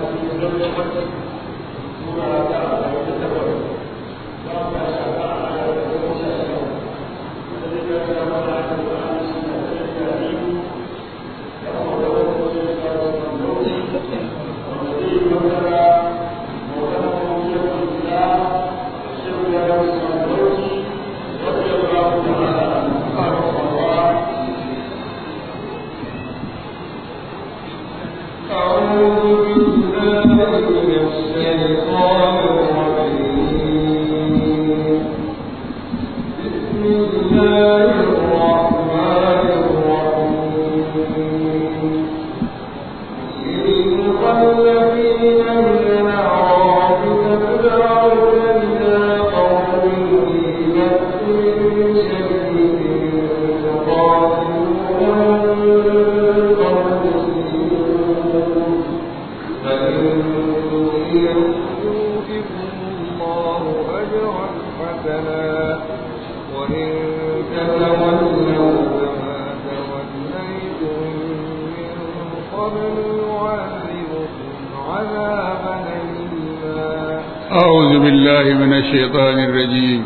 أعوذ بالله من الشيطان الرجيم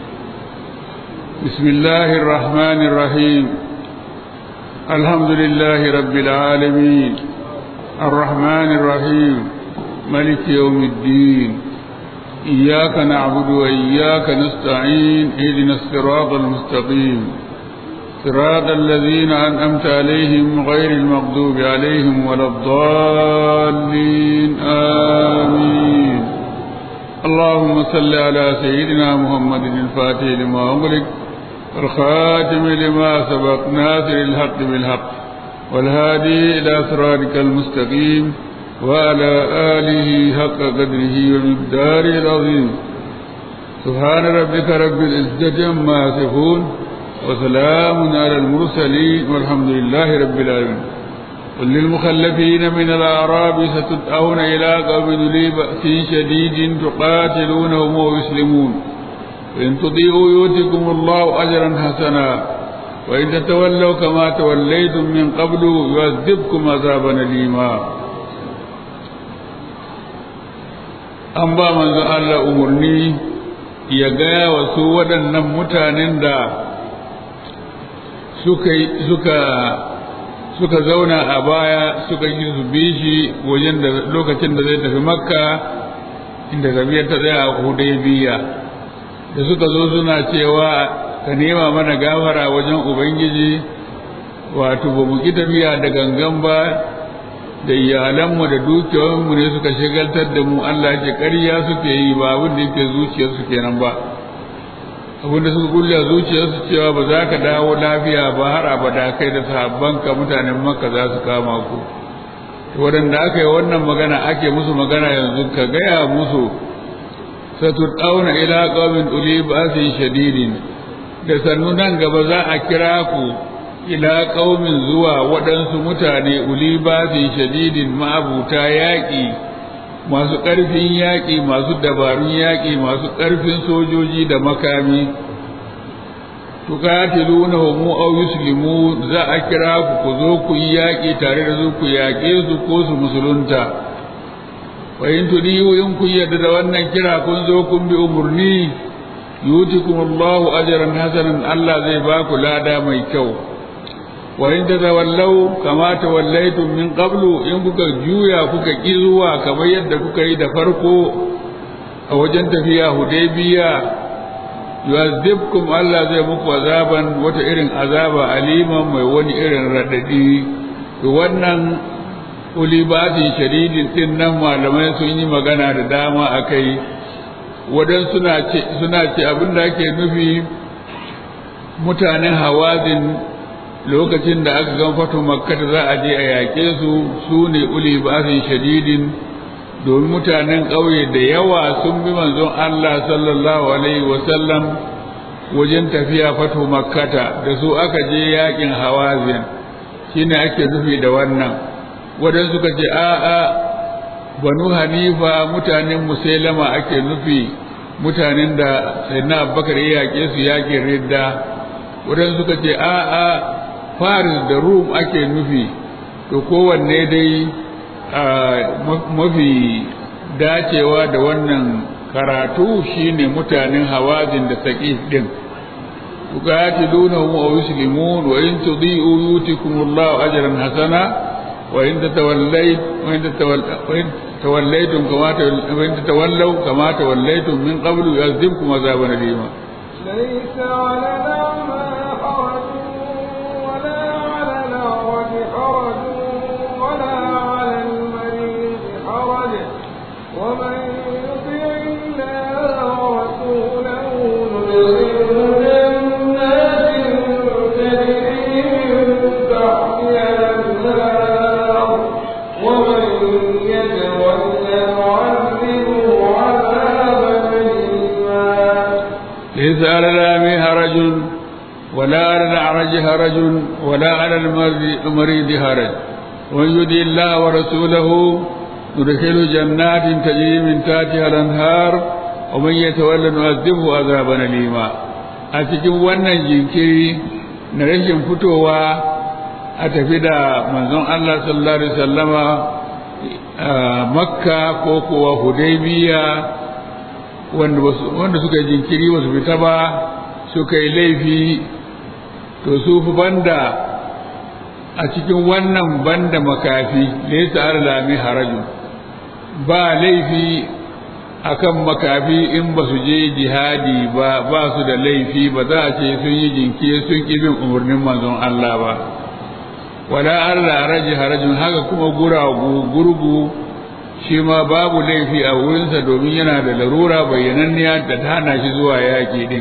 بسم الله الرحمن الرحيم الحمد لله رب العالمين الرحمن الرحيم ملك يوم الدين إياك نعبد وإياك نستعين اهدنا الصراط المستقيم صراط الذين أنعمت عليهم غير المغضوب عليهم ولا الضالين آمين اللهم صل على سيدنا محمد الفاتح لما أغلق والخاتم لما سبق ناصر الحق بالحق والهادي إلى صراطك المستقيم وعلى آله حق قدره ومقداره العظيم سبحان ربك رب العزة عما يصفون وسلام على المرسلين والحمد لله رب العالمين قل للمخلفين من الأعراب ستدعون إلى قوم ذي بأس شديد تقاتلونهم ويسلمون وإن تطيعوا يؤتكم الله أجرا حسنا وإن تتولوا كما توليتم من قبل يعذبكم عذابا أليما an ba manzo Allah umarni ya gaya wa su waɗannan mutanen da suka suka suka zauna a baya suka yi su bi shi wajen da lokacin da zai tafi makka inda tafiyar ta tsaya a hudaybiya da suka zo suna cewa ka nema mana gafara wajen ubangiji wato ba mu ki tafiya da gangan ba da iyalanmu da dukiyoyinmu ne suka shagaltar da mu Allah ce ƙarya suke yi ba abin da yake zuciyarsu kenan ba abin da suka kulle zuciyarsu cewa ba za ka dawo lafiya ba har abada kai da sahabbanka mutanen makka za su kama ku waɗanda aka yi wannan magana ake musu magana yanzu ka gaya musu satud'auna ila qaumin uli ba'sin shadidin da sannu nan gaba za a kira ku ila qaumin zuwa waɗansu mutane uli ba'sin shadidin ma'abuta yaƙi masu ƙarfin yaƙi masu dabarun yaƙi masu ƙarfin sojoji da makami tuqatilunahum aw yuslimu za a kira ku ku zo ku yi yaƙi tare da su ku yaƙe su ko su musulunta wa in tudiyu in kun yarda da wannan kira kun zo kun bi umurni yutikum Allahu ajran hasanan Allah zai ba ku lada mai kyau wa in tazawallau kama tawallaitum min qablu in kuka juya kuka ki zuwa kamar yadda kuka yi da farko a wajen tafiya hudaybiya yu'azzibkum Allah zai muku azaban wata irin azaba aliman mai wani irin radadi to wannan ulibatin shadidin din nan malamai sun yi magana da dama akai wadan suna ce suna ce abin da ake nufi mutanen hawazin lokacin da aka gan fatu makka za a je a yaƙe su su ne ulibatin shadidin domin mutanen ƙauye da yawa sun bi manzon Allah sallallahu alaihi wasallam wajen tafiya fatu makkata da su aka je yakin hawazin shine ake nufi da wannan wadan suka ce a'a banu hanifa mutanen musailama ake nufi mutanen da sayyidina abubakar ya yaƙe su yakin ridda wadan suka ce a'a faris da rum ake nufi to kowanne dai mafi dacewa da wannan karatu shine mutanen hawazin da saƙif ɗin tuqatilunahum aw yuslimun wa in tudi'u yutikumullahu ajran hasana wa in tatawallayt wa in توليتم كما وإن تتولوا كما توليتم من قبل يعذبكم عذابا أليما ليس على الأعمى حرج ولا على الأعرج حرج ولا على المريض حرج ومن يطع الله ورسوله ندخله جنات تجري من تحتها الأنهار ومن يتولى يعذبه عذابا أليما ليس على الأعمى حرج ولا على الأعرج حرج ولا على المريض حرج ومن يطع الله ورسوله ندخل جنات تجري من تحتها الأنهار ومن يتولى نعذبه عذابا أليما a cikin wannan jinkiri na rashin fitowa a tafi da manzon Allah sallallahu alaihi wasallama makka ko kuwa hudaybiya wanda wanda suka jinkiri ba su fita ba suka yi laifi to su fi banda a cikin wannan banda makafi laysa alami haraju ba laifi akan makafi in ba su je jihadi ba ba su da laifi ba za a ce sun yi jinkiri sun ƙi bin umarnin manzon Allah ba wala Allah raji harajin haka kuma guragu gurgu shi ma babu laifi a wurinsa domin yana da larura bayyananniya da ta hana shi zuwa yaƙi din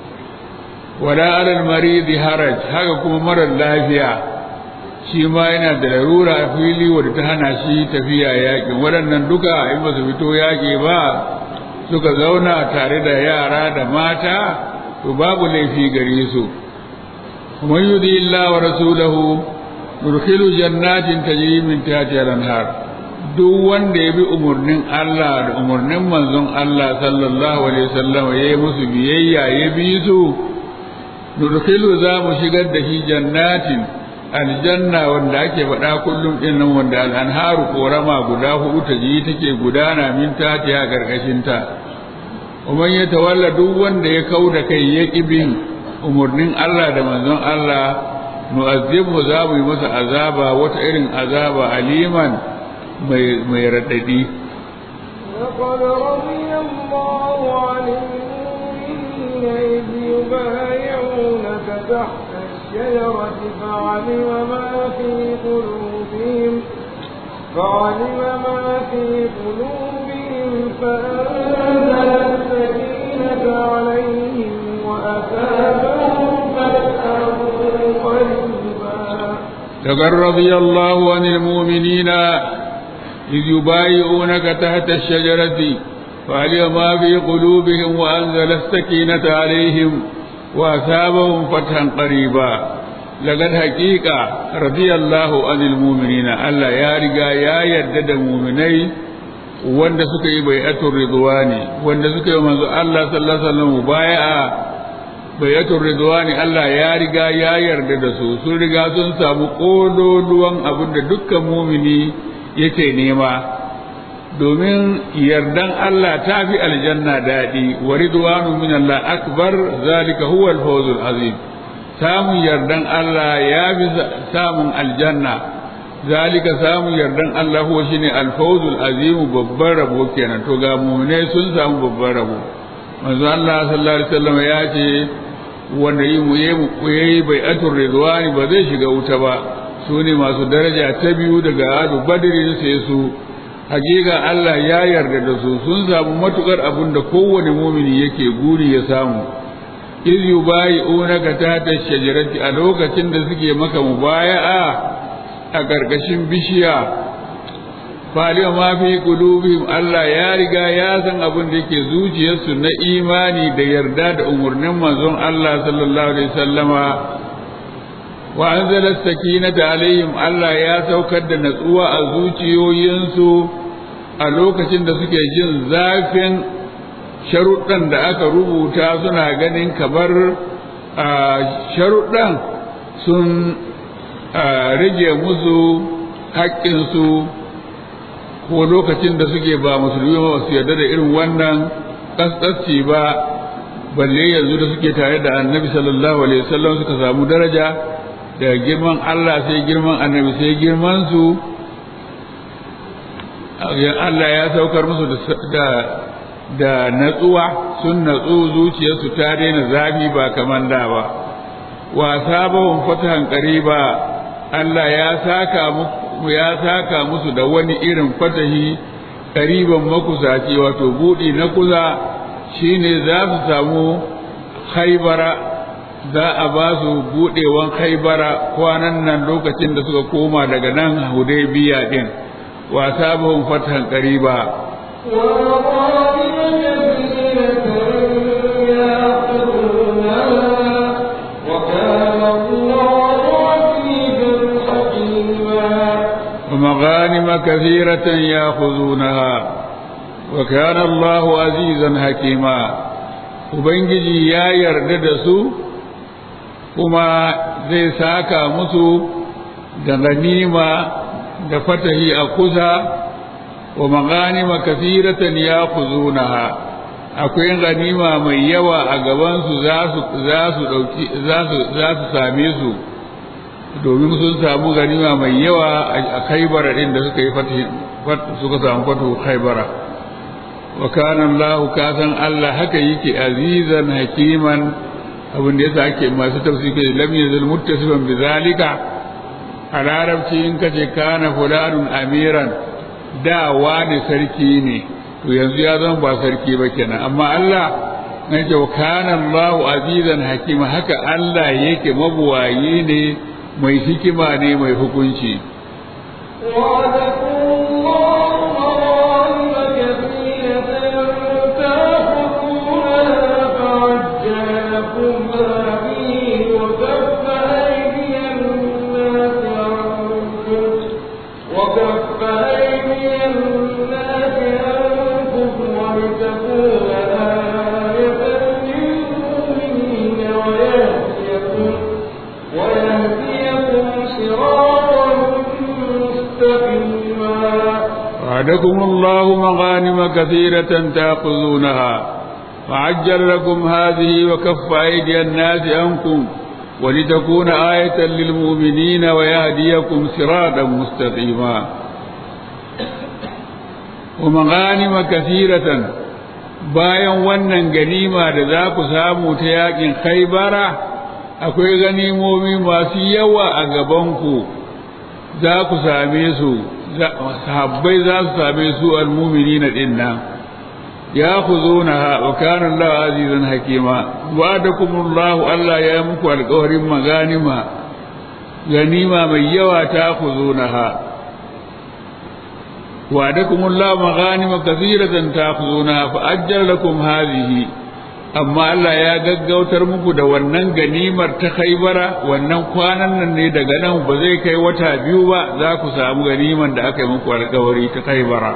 wala alal maridi haraj haka kuma marar lafiya shi ma yana da larura a fili wadda ta hana shi tafiya yaƙi waɗannan duka in ba su fito yaƙi ba suka zauna tare da yara da mata to babu laifi gare su kuma yudi illa wa rasulahu nurkhilu jannatin tajri min tahtiha al-anhar duk wanda ya bi umarnin Allah da umarnin manzon Allah sallallahu alaihi wasallam ya yi musu biyayya ya bi su nurkhilu za mu shigar da shi jannatin aljanna wanda ake faɗa kullum ɗin nan wanda al'anharu korama guda huɗu ta ji take gudana min tatiya ƙarƙashin ta umman ya tawalla duk wanda ya kau da kai ya ƙi bin umarnin Allah da manzon Allah nu'azzibu za mu yi masa azaba wata irin azaba aliman mai mai raɗaɗi لقد رضي الله عن المؤمنين إذ يبايعونك تحت الشجرة فعلم ما في قلوبهم فعلم ما في قلوبهم فأنزل السكينة عليهم وأثابهم فتحا قريبا لقد رضي الله عن المؤمنين إذ يبايعونك تحت الشجرة فعلم ما في قلوبهم وأنزل السكينة عليهم وأثابهم فتحا قريبا لقد حقيقة رضي الله عن المؤمنين ألا يا رجا يا يدد مؤمني wanda suka yi bai'atul ridwani wanda suka yi manzo Allah sallallahu alaihi wasallam bai'a bai'atul ridwani Allah ya riga ya yarda da su sun riga sun samu kololuwan abin da dukkan mumini yake nema domin yardan Allah ta fi aljanna daɗi wa ridwanu min Allah akbar zalika huwa al-fawzul azim samun yardan Allah ya fi samun aljanna zalika samun yardan Allah huwa shine al-fawzul azim babban rabo kenan to ga mu'minai sun samu babban rabo manzo Allah sallallahu alaihi wasallam ya ce wanda yi mu yi bai'atul ridwani ba zai shiga wuta ba su ne masu daraja ta biyu daga adu badirin sai su hakika Allah ya yarda da su sun samu matukar abin da kowane mumini yake guri ya samu iz yubayi'unaka tahta shajarati a lokacin da suke maka mubaya'a a gargashin bishiya faliya ma fi qulubihim Allah ya riga ya san abin da yake zuciyarsu na imani da yarda da umurnin manzon Allah sallallahu alaihi wasallama wa anzala sakinata alaihim Allah ya saukar da natsuwa a zuciyoyinsu a lokacin da suke jin zafin sharuɗan da aka rubuta suna ganin kamar sharuɗan sun rage musu haƙƙinsu ko lokacin da suke ba musulmi ba su yarda da irin wannan kaskasci ba balle yanzu da suke tare da annabi sallallahu alaihi wasallam suka samu daraja daga girman Allah sai girman annabi sai girman su Allah ya saukar musu da da natsuwa sun natsu zuciyarsu ta daina zafi ba kaman da ba wa sabahum fatahan qariba Allah ya saka muku ya saka musu da wani irin fatahi qariban makusaci wato budi na kuza shine za su samu haibara za a ba su budewan haibara kwanan nan lokacin da suka koma daga nan hudaybiya din wa sabahum fatahan qariba ومغانم كثيرة يأخذونها وكان الله عزيزا حكيما Ubangiji ya yarda da su kuma zai saka musu da ganima da fatahi a kusa wa maganima kasiratan ya kuzunaha akwai ganima mai yawa a gabansu za su same su domin sun samu ganima mai yawa a kaibara din da suka yi suka samu fatu kaibara wa kana Allah ka san Allah haka yake azizan hakiman abin da yasa ake masu tafsiri lam yazal muttasifan bi zalika a larabci in kace kana fulanun amiran da wani sarki ne to yanzu ya zama ba sarki ba kenan amma Allah na ce kana Allah azizan hakima haka Allah yake mabuwayi ne mai hikima ne mai hukunci وعدكم الله مغانم كثيرة تأخذونها وعجل لكم هذه وكف أيدي الناس عنكم ولتكون آية للمؤمنين ويهديكم صراطا مستقيما ومغانم كثيرة bayan wannan ganima da za ku samu ta yakin khaibara akwai ganimomi masu yawa a gabanku za ku same su sahabbai za su same su almumini na ɗin nan ya ku zo na wa kanan Allah azizan hakima wa da kumullahu Allah ya muku alkawarin maganima ganima mai yawa ta ku zo na ha wa da kumullahu maganima kasiratan ta ku zo na fa ajjar lakum hazihi amma Allah ya gaggautar muku da wannan ganimar ta khaibara wannan kwanan nan ne daga nan ba zai kai wata biyu ba za ku samu ganiman da aka yi muku alkawari ta khaibara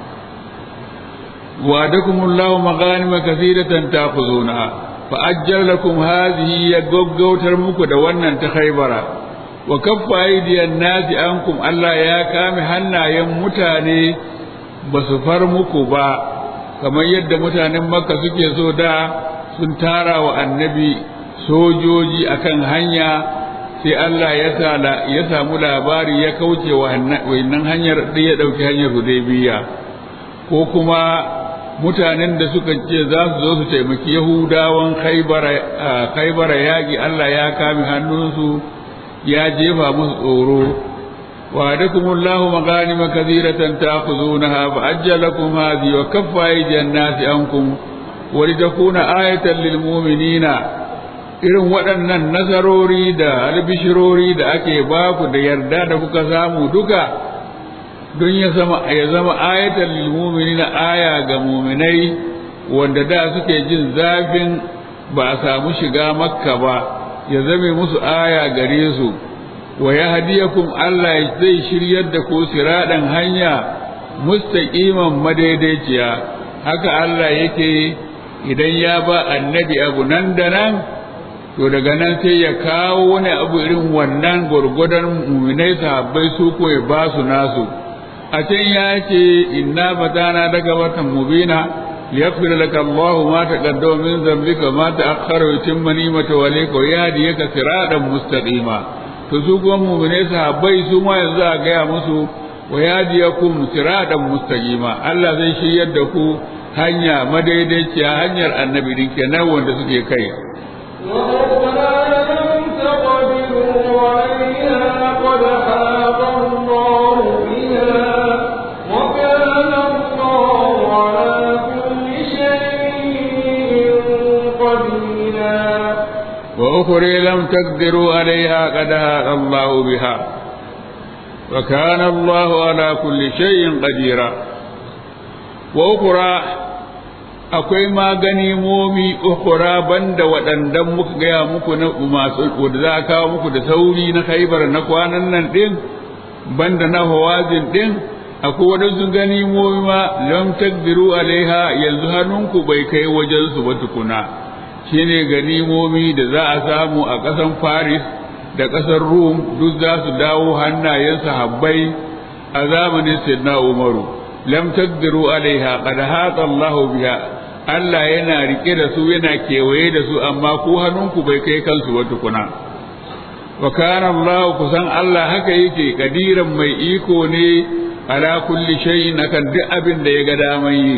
wa'adakumullahu maghanima kathiratan ta'khuzuna fa ajjal lakum hadhihi ya gaggautar muku da wannan ta khaibara wa kaffa aydiyan nasi ankum Allah ya kame hannayen mutane ba su far muku ba kamar yadda mutanen makka suke so da sun tara wa annabi sojoji akan hanya sai Allah ya samu labari ya kauce wa wannan hanyar da ya ɗauki hanyar hudaybiya ko kuma mutanen da suka ce za su zo su taimaki yahudawan khaibara yaƙi Allah ya kame hannunsu ya jefa musu tsoro وعدكم الله مغانم كثيرة تأخذونها فأجل لكم هذه وكف أيدي الناس عنكم ولتكون آية للمؤمنين irin waɗannan nasarori da albishirori da ake baku da yarda da kuka samu duka don ya zama ya zama ayatan lil mu'minina aya ga mu'minai wanda da suke jin zafin ba a samu shiga makka ba ya zame musu aya gare su wa ya hadiyakum Allah zai shiryar da ku siradan hanya mustaqiman madaidaiciya haka Allah yake idan ya ba annabi abu nan da nan to daga nan sai ya kawo wani abu irin wannan gwargwadon muminai sahabbai su ko ya ba su nasu a can ya ce inna fatana daga watan mubina liyaghfir laka Allah ma taqaddama min dhanbika ma ta'akhkhara wa yutimma ni'matahu alayka wa yahdiyaka siratan mustaqima to su kuma mu'mine sahabbai su ma yanzu a gaya musu wa yahdiyakum siratan mustaqima Allah zai shiryar da ku hanya madaidaiciya hanyar annabi din kenan wanda suke kai وأخرى لم تقدروا عليها قد هاق الله بها وكان الله على كل شيء قديرا وأخرى akwai ma ganimomi ukura banda waɗandan muka gaya muku na masu da za a kawo muku da sauri na khaibar na kwanan nan ɗin banda na hawazin ɗin akwai waɗansu ganimomi ma lam takdiru alaiha yanzu hannunku bai kai wajensu ba tukuna shine ganimomi da za a samu a ƙasar Faris da ƙasar Rum duk za su dawo hannayen sahabbai a zamanin Sayyidina Umaru lam taqdiru alaiha qad hata Allah biha Allah yana rike da su yana kewaye da su amma ku hannunku bai kai kansu ba tukuna wa kana Allah kusan Allah haka yake kadiran mai iko ne ala kulli shay'in akan duk abin da ya ga daman yi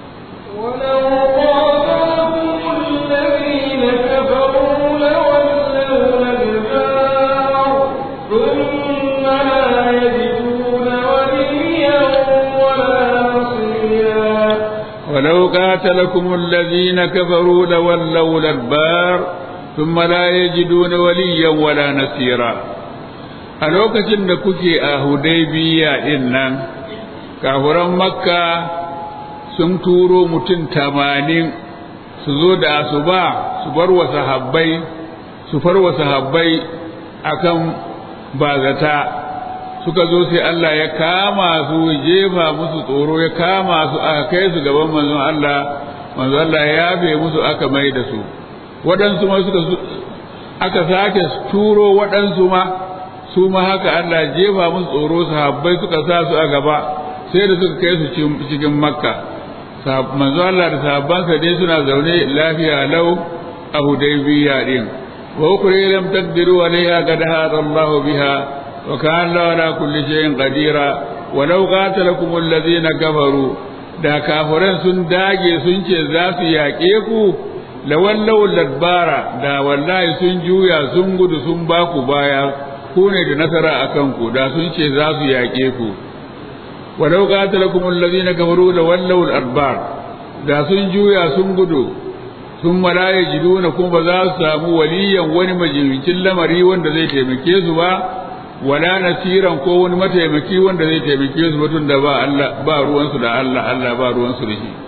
ولو قاتلكم الذين كفروا لولوا الأدبار ثم لا يجدون وليا ولا نصيرا a lokacin da kuke a hudaybiya din nan kafuran makka sun turo mutum tamanin su zo da asuba su bar wa sahabbai su far wa sahabbai akan bazata suka zo sai Allah ya kama su jefa musu tsoro ya kama su aka kai su gaban manzon Allah manzon Allah ya yafe musu aka mai da su waɗansu ma suka aka sake turo waɗansu ma su ma haka Allah jefa musu tsoro sahabbai suka sa su a gaba sai da suka kai su cikin makka manzon Allah da sahabbansa dai suna zaune lafiya lau a hudaybiya din wa ukri lam taqdiru alayha qad hada Allah biha وكان الله على كل شيء قديرا ولو قاتلكم الذين كفروا da kafiran sun dage sun ce za su yaƙe ku lawallau ladbara da wallahi sun juya sun gudu sun ba ku baya ku ne da nasara a kanku da sun ce za su yaƙe ku walau qatalakum allazina kafaru lawallau adbar da sun juya sun gudu sun mala yajiduna kuma ba za su samu waliyan wani majibincin lamari wanda zai taimake su ba wala nasiran ko wani mataimaki wanda zai taimake su mutum da ba Allah ba ruwansu da Allah Allah ba ruwansu da shi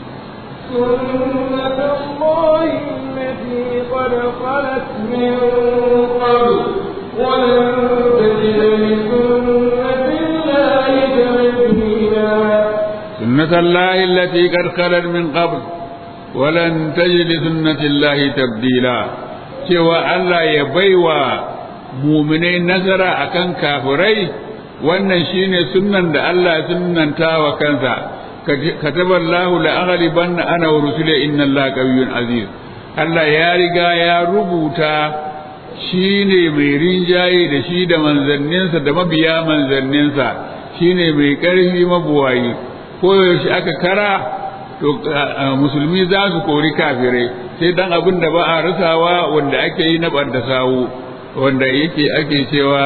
سنة الله التي قد خلت من قبل ولن تجد لسنة الله تبديلا سنة الله التي قد خلت من قبل ولن تجد لسنة الله تبديلا cewa Allah ya baiwa muminai nasara akan kafirai wannan shine sunnan da Allah ya sunnanta wa kansa kataba Allahu la aghlibanna ana wa rusuli inna Allaha qawiyyun aziz Allah ya riga ya rubuta shine mai rinjaye da shi da manzanninsa da mabiya manzanninsa shine mai ƙarfi mabuwayi ko yaushe aka kara to musulmi za su kori kafirai sai dan abin da ba a rasawa wanda ake yi na ɓadda sawu wanda yake ake cewa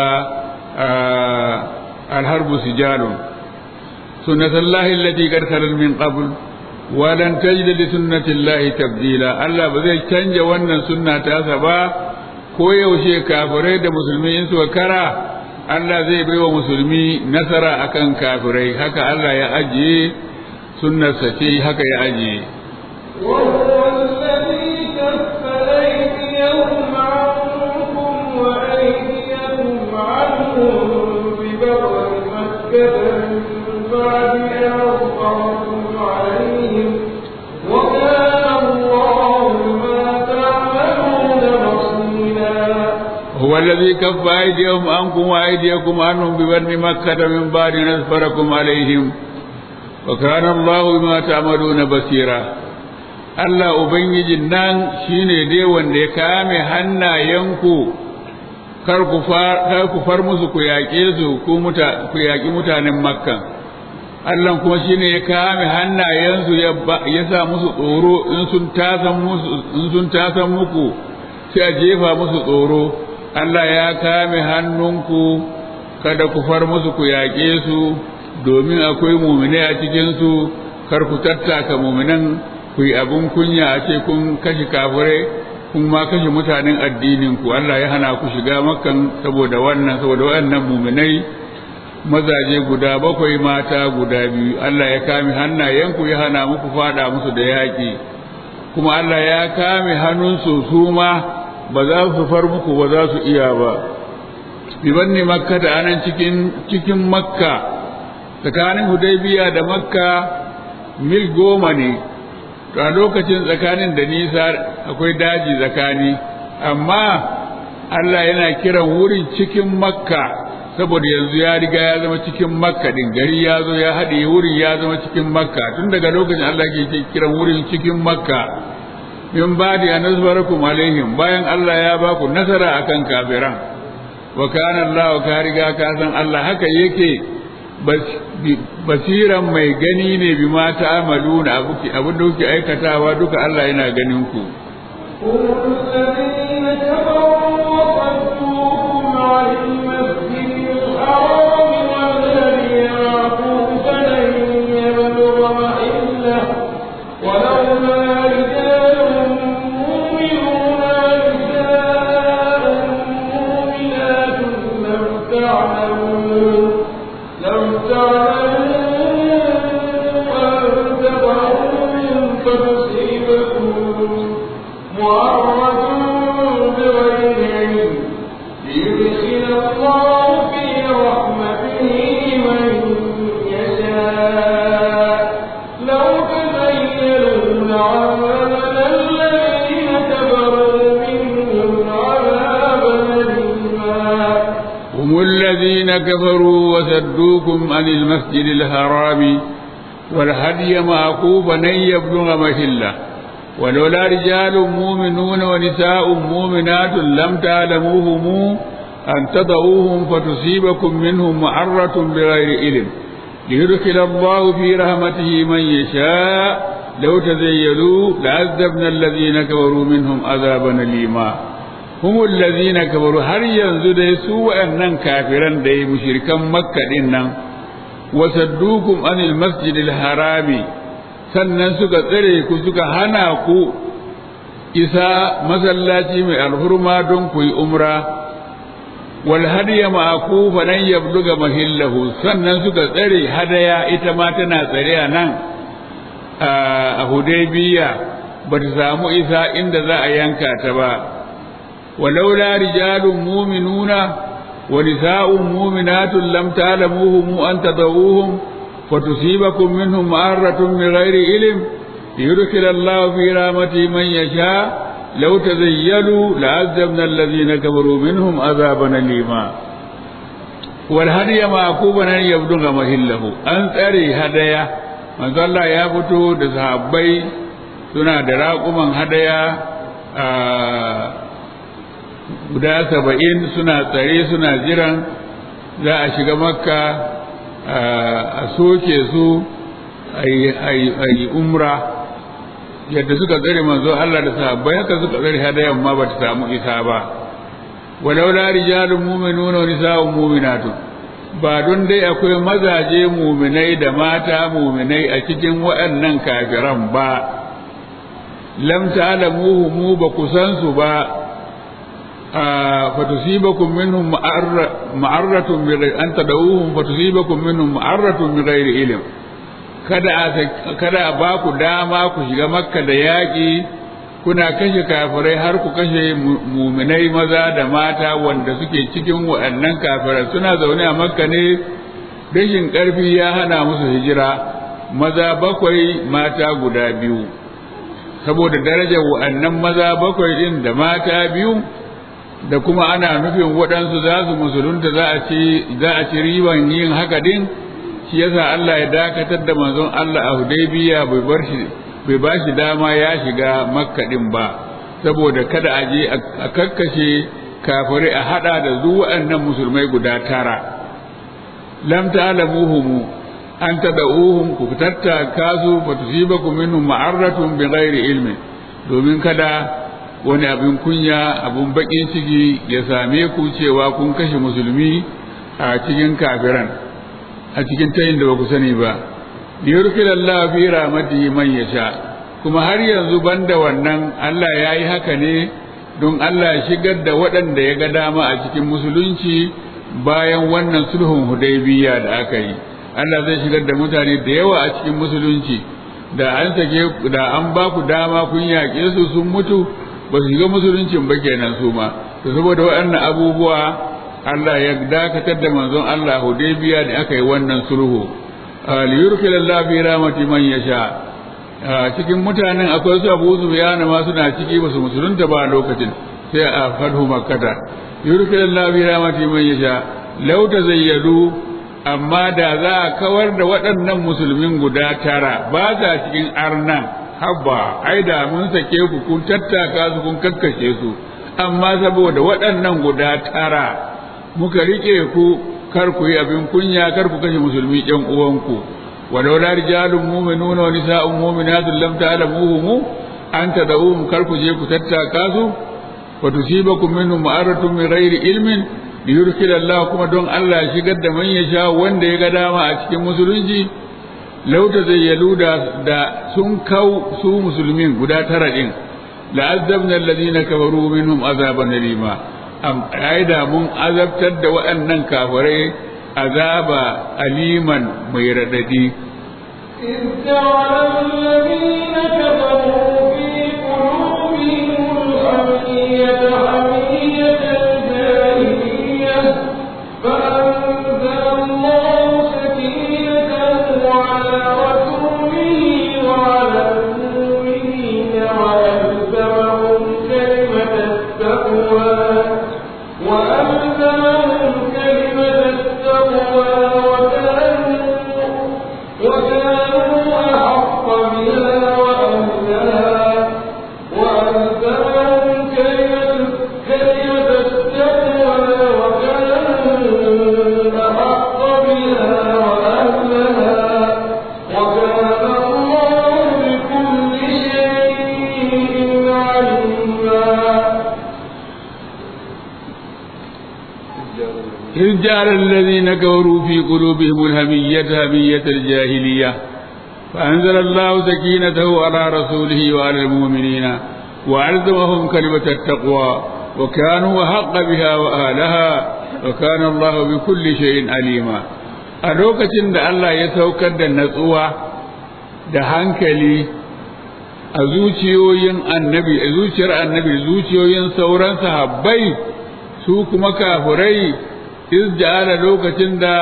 alharbu sijalun sunnatullahi allati qad khalat min qabl wa lan tajida li sunnatillahi tabdila Allah ba zai canja wannan sunna ta sa ba ko yaushe kafirai da musulmi in suka kara Allah zai bai wa musulmi nasara akan kafirai haka Allah ya ajiye sunnarsa ce haka ya ajiye وهو الذي كف أيديهم عنكم وأيديكم عنهم ببطن مكة من بعد أن أظهرتم عليهم وكان الله بما تعملون بصيرا هو الذي الذي كف أيديهم عنكم وأيديكم عنهم ببر مكة من بعد أن أسفركم عليهم وكان الله بما تعملون بصيرا Allah Ubangijin nan shi ne dai wanda ya kame hannayenku kar ku far musu ku yaƙe su ku yaƙi mutanen Makka. Allah kuma shi ne ya kame hannayensu ya sa musu tsoro in sun tasan muku sai a jefa musu tsoro. Allah ya kame hannunku kada ku far musu ku yaƙe su domin akwai mumine a cikinsu kar ku tattaka muminan ku yi abin kunya a ce kun kashe kafirai kun ma kashe mutanen addinin ku Allah ya hana ku shiga makkan saboda wannan saboda wannan muminai mazaje guda bakwai mata guda biyu Allah ya kame hannayenku ya hana muku fada musu da yaƙi kuma Allah ya kame hannunsu su ma ba za su far muku ba za su iya ba bibanni makka da anan cikin cikin makka tsakanin hudaybiya da makka mil goma ne to a lokacin tsakanin da nisa akwai daji tsakani amma Allah yana kiran wurin cikin makka saboda yanzu ya riga ya zama cikin makka din gari ya zo ya haɗe wurin ya zama cikin makka tun daga lokacin Allah ke kiran wurin cikin makka min badi an nasbarakum alaihim bayan Allah ya ba ku nasara akan kafiran wa kana Allah ka riga ka san Allah haka yake basiran mai gani ne bi ma ta'amaluna abuki abin da kuke aikatawa duka Allah yana ganin ku كفروا وصدوكم عن المسجد الحرام والهدي معكوفا أن يبلغ محله ولولا رجال مؤمنون ونساء مؤمنات لم تعلموهم أن تضعوهم فتصيبكم منهم معرة بغير علم ليدخل الله في رحمته من يشاء لو تزيلوا لعذبنا الذين كفروا منهم عذابا أليما هم الذين كفروا هل ينزل دي سوء أنن كافرا دي مشركا مكة إنن وصدوكم عن المسجد الحرام sannan suka tsare ku suka hana ku isa masallaci mai alhurma don ku yi umra wal hadiya ma'aku fa nan yabluga mahillahu sannan suka tsare hadaya ita ma tana tsare a nan a hudaybiya ba ta samu isa inda za a yanka ta ba ولولا رجال مؤمنون ونساء مؤمنات لم تعلموهم أن تضعوهم فتصيبكم منهم معرة بغير علم ليدخل الله في رحمته من يشاء لو تزيلوا لعذبنا الذين كفروا منهم عذابا أليما والهدي معكوبا أن يبلغ مهله أن تري هدايا من الله يا فتو دسحبي suna da raƙuman hadaya guda saba'in suna tsare suna jiran za a shiga makka a soke su a yi umra yadda suka tsare manzo Allah da sahabbai haka suka tsare hadayan ma bata samu isa ba walaula rijalun mu'minuna wa nisa'un mu'minatun ba don dai akwai mazaje muminai da mata muminai a cikin waɗannan kafiran ba lam ta'lamuhu mu ba ku san su ba fatusibakum minhum ma'arratun bi an tadawuhum fatusibakum minhum ma'arratun bi ghairi ilm kada kada a ba ku dama ku shiga makka da yaƙi kuna kashe kafirai har ku kashe muminai maza da mata wanda suke cikin waɗannan kafirai suna zaune a makka ne rashin ƙarfi ya hana musu hijira maza bakwai mata guda biyu saboda darajar waɗannan maza bakwai ɗin da mata biyu da kuma ana nufin waɗansu za su musulunta za a ci za a ci riban yin haka din shi yasa Allah ya dakatar da manzon Allah a Hudaybiya bai bar shi bai ba shi dama ya shiga Makka din ba saboda kada a je a kakkashe kafirai a hada da zu waɗannan musulmai guda tara lam ta'lamuhum an tad'uhum ku tattaka su fa tusibakum minhum ma'aratun bighairi ilmin domin kada wani abin kunya abin bakin ciki ya same ku cewa kun kashe musulmi a cikin kafiran a cikin tayin da ba ku sani ba liyurkil Allah fi rahmatihi man yasha kuma har yanzu banda wannan Allah ya yi haka ne don Allah ya shigar da waɗanda ya ga dama a cikin musulunci bayan wannan sulhun hudaybiya da aka yi Allah zai shigar da mutane da yawa a cikin musulunci da an sake da an ba ku dama kun yaƙe su sun mutu ba su shiga musuluncin ba kenan su ma to saboda waɗannan abubuwa Allah ya dakatar da manzon Allah Hudaybiya da aka yi wannan sulhu liyurkil Allah fi rahmati man yasha cikin mutanen akwai su Abu Sufyan ma suna ciki ba su musulunta ba lokacin sai a fadhu makkata yurkil Allah fi rahmati man yasha law tazayyadu amma da za a kawar da waɗannan musulmin guda tara ba sa cikin arnan habba ai da mun sake ku kun tattaka su kun kakkashe su amma saboda waɗannan guda tara muka rike ku kar ku yi abin kunya kar ku kashe musulmi ɗan uwanku walau la rijalun mu'minuna wa nisa'un mu'minatun lam ta'lamuhum an tad'uhum kar ku je ku tattaka su wa tusibakum minhum ma'aratun min ghairi ilmin liyurkil Allah kuma don Allah shigar da man yasha wanda ya ga dama a cikin musulunci lauta zayyalu da da sun kau su musulmin guda tara din la'azzabna alladhina kafaru minhum azaban alima am aida mun azabtar da waɗannan kafirai azaba aliman mai radadi إذ جعل الذين كفروا في قلوبهم الحمية حمية الجاهلية فأنزل الله سكينته على رسوله وعلى المؤمنين وألزمهم كلمة التقوى وألزمهم كلمة التقوى وكانوا وكانوا أحق بها وأهلها وألزمهم كلمة كلمة التقوى وكانوا أحق بها وأهلها وكان الله بكل شيء عليما إذ جعل الذين كفروا في قلوبهم الهمية همية الجاهلية فأنزل الله سكينته على رسوله وعلى المؤمنين وألزمهم كلمة التقوى وكانوا أحق بها وأهلها وكان الله بكل شيء عليما a lokacin da Allah ya saukar da natsuwa da hankali a zuciyoyin annabi a zuciyar annabi zuciyoyin sauran sahabbai su kuma kafurai izja'ala lokacin da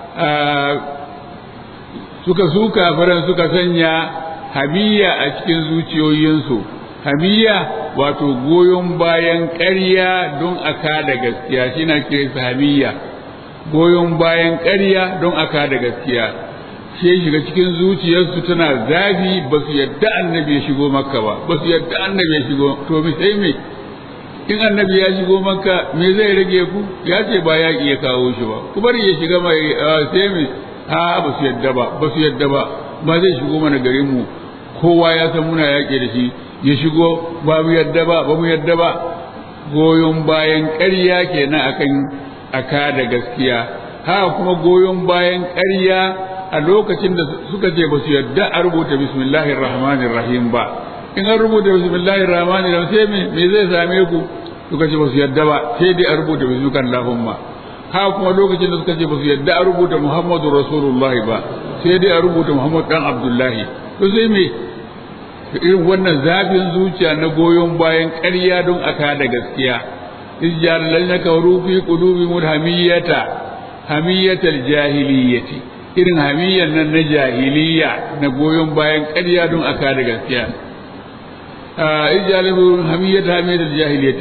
suka su kafiran suka sanya hamiya a cikin zuciyoyinsu hamiya wato goyon bayan ƙarya don a kada gaskiya shi na kiransa hamiya goyon bayan ƙarya don a kada gaskiya shi ya shiga cikin zuciyarsu tana zafi ba su yadda annabi ya shigo makka ba ba su yadda annabi ya shigo to mi sai me in annabi ya shigo makka me zai rage ku ya ce ba yaƙi ya kawo shi ba ku bari ya shiga mai sai me a ba su yadda ba ba su yadda ba ba zai shigo mana garin mu kowa ya san muna yaƙi da shi ya shigo ba mu yadda ba ba mu yadda ba goyon bayan ƙarya kenan akan aka da gaskiya haka kuma goyon bayan ƙarya a lokacin da suka ce ba su yadda a rubuta bismillahir rahmanir rahim ba in an rubuta bismillahir rahmanir rahim sai me me zai same ku suka ce ba su yadda ba sai dai a rubuta bismillahir allahumma haka kuma lokacin da suka ce ba su yadda a rubuta muhammadu rasulullahi ba sai dai a rubuta muhammad dan abdullahi to sai me irin wannan zafin zuciya na goyon bayan ƙarya don aka da gaskiya izjar lalna kawru fi qulubihim hamiyata hamiyatal jahiliyyati irin hamiyyar nan na jahiliya na goyon bayan ƙarya don aka da gaskiya izjar hamiyyata hamiyatal jahiliyyati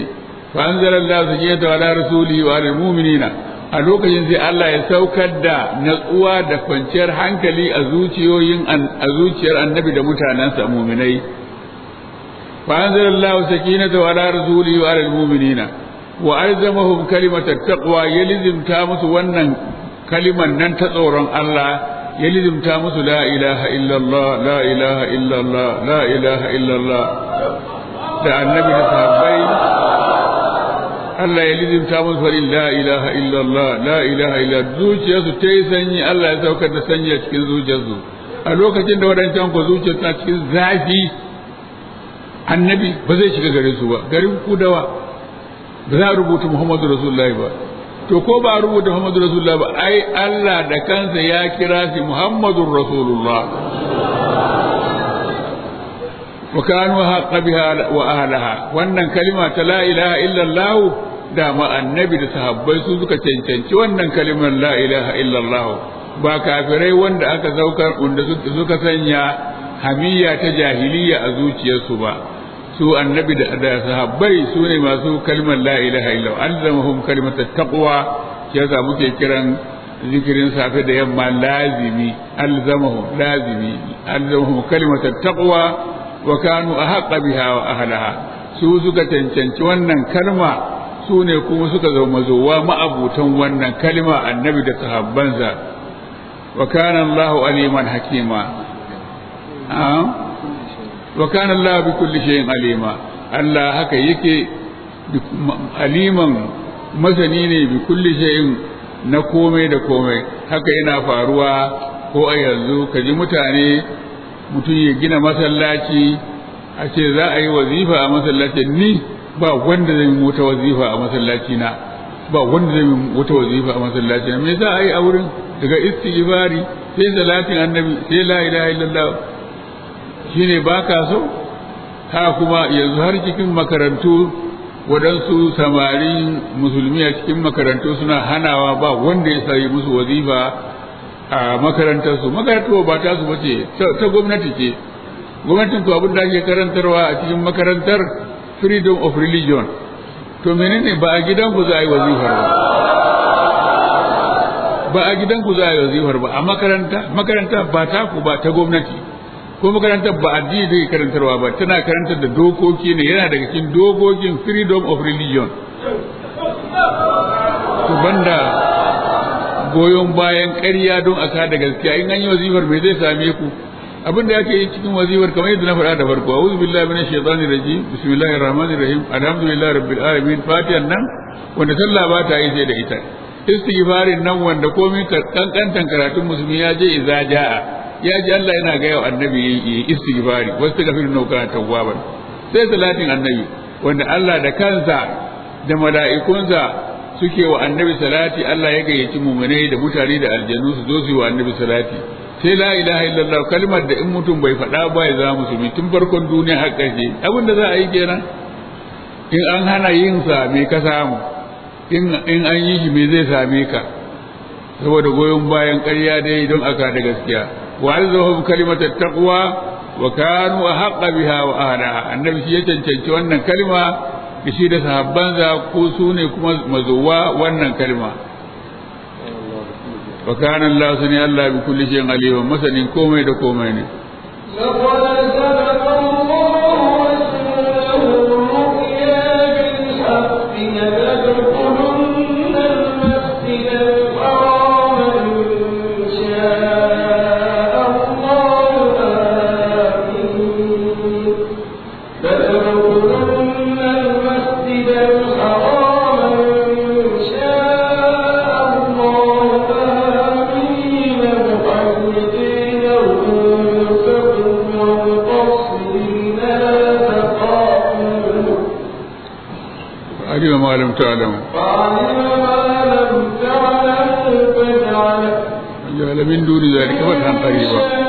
fa anzalallahu sakinata ala rasulihi wa alal mu'minina a lokacin sai Allah ya saukar da natsuwa da kwanciyar hankali a zuciyoyin a zuciyar annabi da mutanensa mu'minai fa anzalallahu sakinata ala rasulihi wa alal mu'minina wa alzamahum kalimatat taqwa yalzimta musu wannan kaliman nan ta tsoron Allah ya lizimta musu la ilaha illallah la ilaha illallah la ilaha illallah da annabi da sahabbai Allah ya lizimta musu farin la ilaha illallah la ilaha illallah zuciyarsu ta yi sanyi Allah ya saukar da sanyi a cikin zuciyarsu a lokacin da wadancan ku zuciyar ta cikin zafi annabi ba zai shiga garin su ba garin kudawa ba za a rubuta Muhammadu Rasulullahi ba to ko ba rubuta Muhammadu Rasulullah ba ai Allah da kansa ya kira shi Muhammadur Rasulullah wa kanu haqqa biha wa ahliha wannan kalima ta la ilaha illa Allah da ma annabi da sahabbai su suka cancanci wannan kalimar la ilaha illa Allah ba kafirai wanda aka saukar wanda suka sanya hamiya ta jahiliya a zuciyarsu ba su annabi da sahabbai su ne masu kalmar la ilaha illa alzamahum kalimatat taqwa yasa muke kiran zikirin safe da yamma lazimi alzamahum lazimi alzamahum kalimatat taqwa wa kanu ahqqa biha wa ahlaha su suka cancanci wannan kalma su ne kuma suka zama zowa ma'abutan wannan kalma annabi da sahabbansa wa kana Allahu aliman hakima wa kana Allah bi kulli shay'in alima Allah haka yake aliman masani ne bi kulli shay'in na komai da komai haka yana faruwa ko a yanzu ka ji mutane mutum ya gina masallaci a ce za a yi wazifa a masallacin ni ba wanda zai wata wazifa a masallaci na ba wanda zai wata wazifa a masallaci na me za a yi a wurin daga istighfari sai salatin annabi sai la ilaha illallah shine ba ka so ha kuma yanzu har cikin makarantu waɗansu samarin musulmi a cikin makarantu suna hanawa ba wanda ya sayi musu wazifa a makarantarsu makarantar ba ta su bace ta gwamnati ce gwamnatin ko abin da ake karantarwa a cikin makarantar freedom of religion to menene ba a gidan ku za a yi wazifar ba ba a gidan ku za a yi wazifar ba a makaranta makaranta ba ta ku ba ta gwamnati ko makarantar ba addini da karantarwa ba tana karantar da dokoki ne yana daga cikin dokokin freedom of religion to banda goyon bayan ƙarya don a kada gaskiya in an yi wazifar me zai same ku abin da yake yi cikin wazifar kamar yadda na faɗa da farko a'udhu billahi minash shaitani rajim bismillahir rahmanir rahim alhamdulillahi rabbil alamin fatihan nan wanda sallah ba ta yi sai da ita istighfarin nan wanda komai kankantan karatun musulmi ya je idza jaa ya ji Allah yana ga yau annabi yi istighfari wasu gafir nau kana tawwaban sai salatin annabi wanda Allah da kansa da mala'ikunsa suke wa annabi salati Allah ya gayyaci muminai da mutane da aljanu su zo su yi wa annabi salati sai la ilaha illallah kalmar da in mutum bai faɗa ba ya zama musulmi tun farkon duniya har ƙarshe abin da za a yi kenan in an hana yin sa me ka samu in in an yi shi me zai same ka saboda goyon bayan ƙarya dai don aka da gaskiya wa alzahum kalimatat taqwa wa kanu ahqqa biha wa ahliha annabi shi ya cancanci wannan kalma da shi da sahabbansa ko su ne kuma mazuwa wannan kalma wa kana Allah sani Allah bi kulli shay'in alim masanin komai da komai ne علم ما لم تعلم فعلم ما لم تعلم فجعل جعل من دون ذلك فتحا قريبا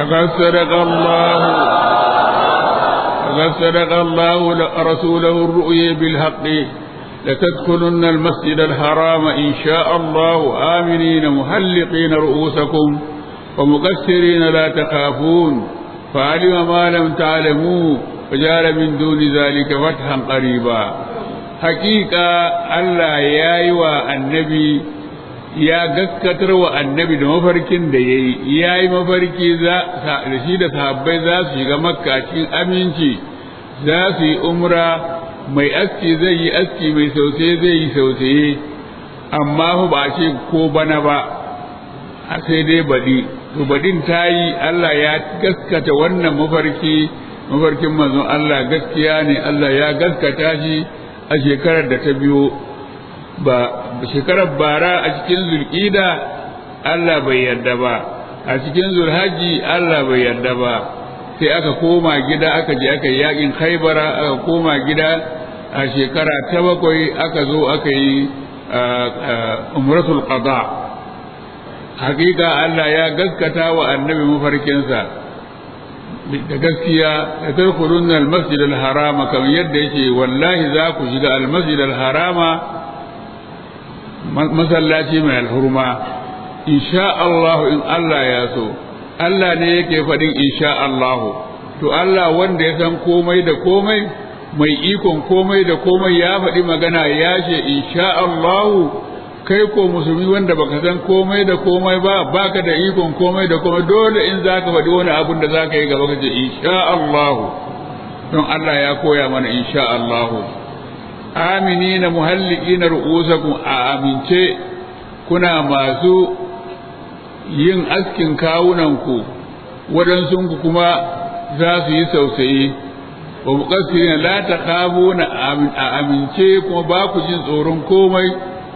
لقد صدق الله لقد صدق الله رسوله الرؤيا بالحق لتدخلن المسجد الحرام إن شاء الله آمنين محلقين رؤوسكم ومقصرين لا تخافون فعلم ما لم تعلموا فجعل من دون ذلك فتحا قريبا حقيقة الله يا النبي ya gaskatar wa annabi da mafarkin da ya yi ya yi mafarki da shi da sahabbai za su shiga makka cikin aminci za su yi umra mai aski zai yi aski mai sausaye zai yi sausaye amma fa ba ce ko bana ba a sai dai baɗi to baɗin ta yi Allah ya gaskata wannan mafarki mafarkin manzon Allah gaskiya ne Allah ya gaskata shi a shekarar da ta biyo ba shekarar bara a cikin zulƙida Allah bai yarda ba a cikin zulhaji Allah bai yarda ba sai aka koma gida aka je aka yi yakin khaibara aka koma gida a shekara ta bakwai aka zo aka yi umratul qada hakika Allah ya gaskata wa annabi mafarkinsa da gaskiya da tarkurun al-masjid al-harama kamar yadda yake wallahi za ku shiga al-masjid al-harama masallaci mai alhurma insha Allah in Allah ya so Allah ne yake faɗin insha Allah to Allah wanda ya san komai da komai mai ikon komai da komai ya faɗi magana ya ce insha Allah kai ko musulmi wanda baka san komai da komai ba baka da ikon komai da komai dole in zaka faɗi wani abun da zaka yi gaba ka ce insha Allah don Allah ya koya mana insha Allah aminina muhalliqina ru'usakum a amince kuna masu yin askin kawunanku waɗansunku kuma za su yi sausayi wa muqassirina la takhafuna a amince kuma ba ku jin tsoron komai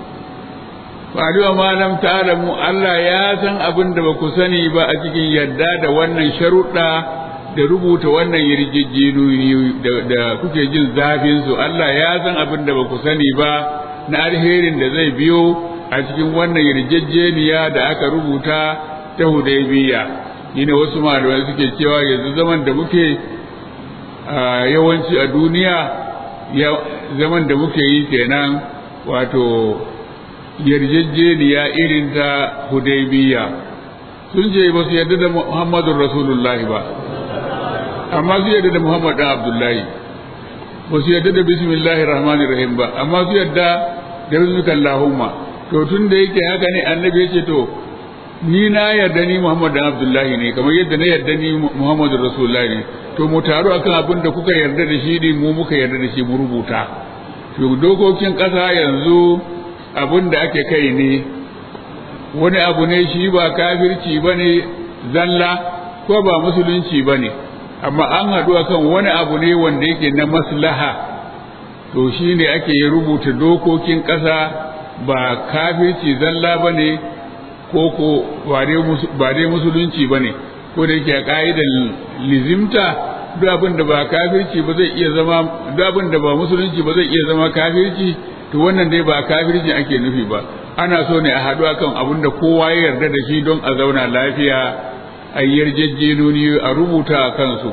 Fadiwa malam ta'alamu Allah ya san abin da ba ku sani ba a cikin yadda da wannan sharuɗa da rubuta wannan yarjejjeniyoyi da kuke jin zafin su Allah ya san abin da ba ku sani ba na alherin da zai biyo a cikin wannan yarjejjeniya da aka rubuta ta Hudaybiya ne wasu malamai suke cewa yanzu zaman da muke yawanci a duniya zaman da muke yi kenan wato yarjejjeniya irin ta Hudaybiya sun ce ba su yarda da Muhammadun Rasulullahi ba amma su yadda da Muhammad dan Abdullahi ba su yadda da bismillahir rahmanir rahim ba amma su yadda da bismika Allahumma to tun da yake haka ne annabi yace to ni na yarda ni Muhammad dan Abdullahi ne kamar yadda na yarda ni Muhammadur Rasulullahi ne to mu taru akan abin da kuka yarda da shi ne mu muka yarda da shi mu rubuta to dokokin ƙasa yanzu abin da ake kai ne wani abu ne shi ba kafirci bane zalla ko ba musulunci bane amma an haɗu akan wani abu ne wanda yake na maslaha to shi ne ake rubuta dokokin ƙasa ba kafirci zalla ba ne ko ko ba dai musulunci ba ne ko da yake a ƙa'idar lizimta duk abin da ba kafirci ba zai iya zama duk abin da ba musulunci ba zai iya zama kafirci to wannan dai ba kafirci ake nufi ba ana so ne a haɗu akan abin da kowa ya yarda da shi don a zauna lafiya a yarjejjenoni a rubuta a kansu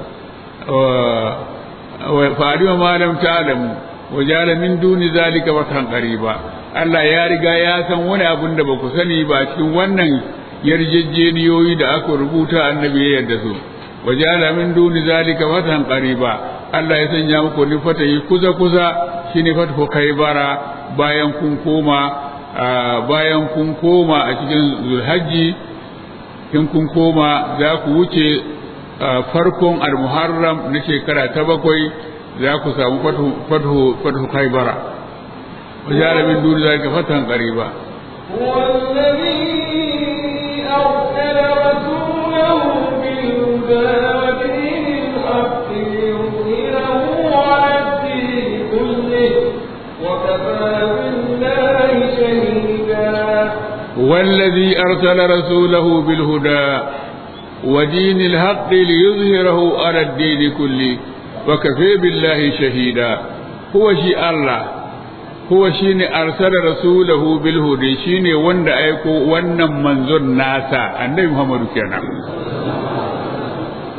fa'adima malam ta'lamu wa jala min duni zalika watan qariba Allah ya riga ya san wani abun da baku sani ba cikin wannan yarjejjeniyoyi da aka rubuta annabi ya yarda su wa jala min duni zalika watan qariba Allah ya sanya muku ni fatayi kuza kuza shine fathu kaibara bayan kun koma bayan kun koma a cikin zulhajji in kun koma za ku wuce farkon al-muharram na shekara ta bakwai za ku samu fathu kaibara wajara min duni zalika fatan qariba هو الذي أرسل رسوله بالهدى ودين الحق ليظهره على الدين كله وكفى بالله شهيدا هو الذي أرسل رسوله بالهدى ودين الحق ليظهره على الدين كله وكفى بالله شهيدا هو شيء الله هو شيء أرسل رسوله بالهدى شيء وند أيكو ونن منظر ناسا النبي محمد كنا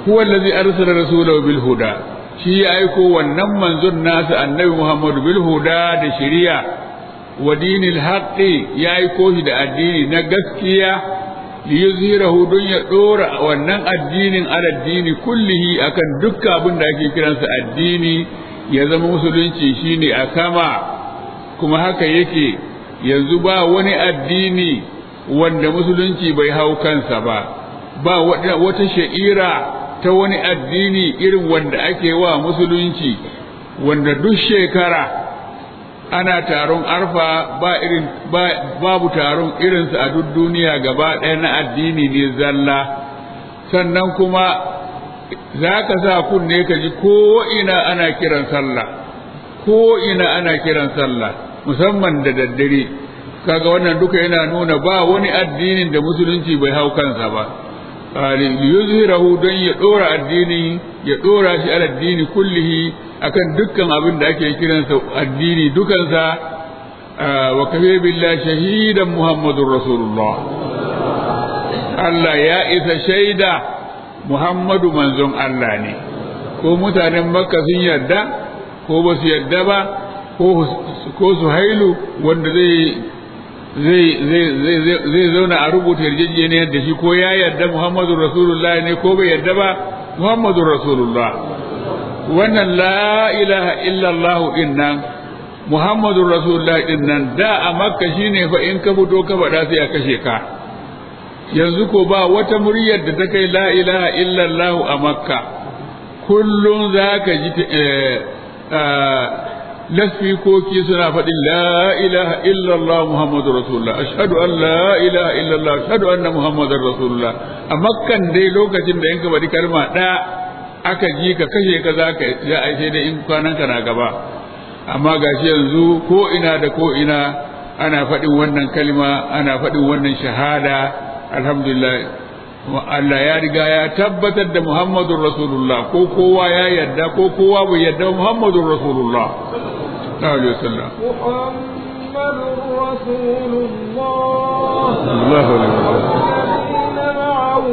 huwa allazi arsala rasulahu bil huda shi ya aiko wannan manzon nasa annabi Muhammadu bil huda da shari'a wa dinil haqqi ya aiko shi da addini na gaskiya li yuzhirahu don ya dora wannan addinin ala addini kullihi akan dukkan abin da ake kiransa addini ya zama musulunci shine a sama kuma haka yake yanzu ba wani addini wanda musulunci bai hau kansa ba ba wata sha'ira ta wani addini irin wanda ake wa musulunci wanda duk shekara ana taron arfa ba irin babu taron irinsa a duk duniya gaba ɗaya na addini ne zalla sannan kuma za ka sa kunne ka ji ko ina ana kiran sallah ko ina ana kiran sallah musamman da daddare kaga wannan duka yana nuna ba wani addinin da musulunci bai hau kansa ba yuzhirahu don ya dora addini ya dora shi ala addini kullihi akan dukkan abin da ake kiransa addini dukansa wa kafe billahi shahidan muhammadur rasulullah Allah ya isa shaida Muhammadu manzon Allah ne ko mutanen Makka sun yarda ko ba su yarda ba ko su hailu wanda zai zai zauna a rubuta yarjejeniyar da shi ko ya yarda Muhammadu Rasulullah ne ko bai yarda ba Muhammadu Rasulullah wannan la ilaha illallah din nan Muhammadu Rasulullah din nan da a Makka shine fa in ka fito ka faɗa sai a kashe ka yanzu ko ba wata muryar da ta kai la ilaha illallah a Makka kullum za ka ji lasfikoki suna faɗin la ilaha illallah muhammadu rasulullah ashhadu an la ilaha illallah ashhadu anna muhammadar rasulullah a makkan dai lokacin da yanka bari kalma ɗaya aka ji ka kashe ka za ka ya aishe da in kwanan ka na gaba amma gashi yanzu ko ina da ko ina ana faɗin wannan kalma ana faɗin wannan shahada alhamdulillah Allah ya riga ya tabbatar da Muhammadun Rasulullah ko kowa ya yarda ko kowa bai yarda Muhammadun Rasulullah sallallahu alaihi wasallam محمد رسول الله الله عليه وسلم الذين معه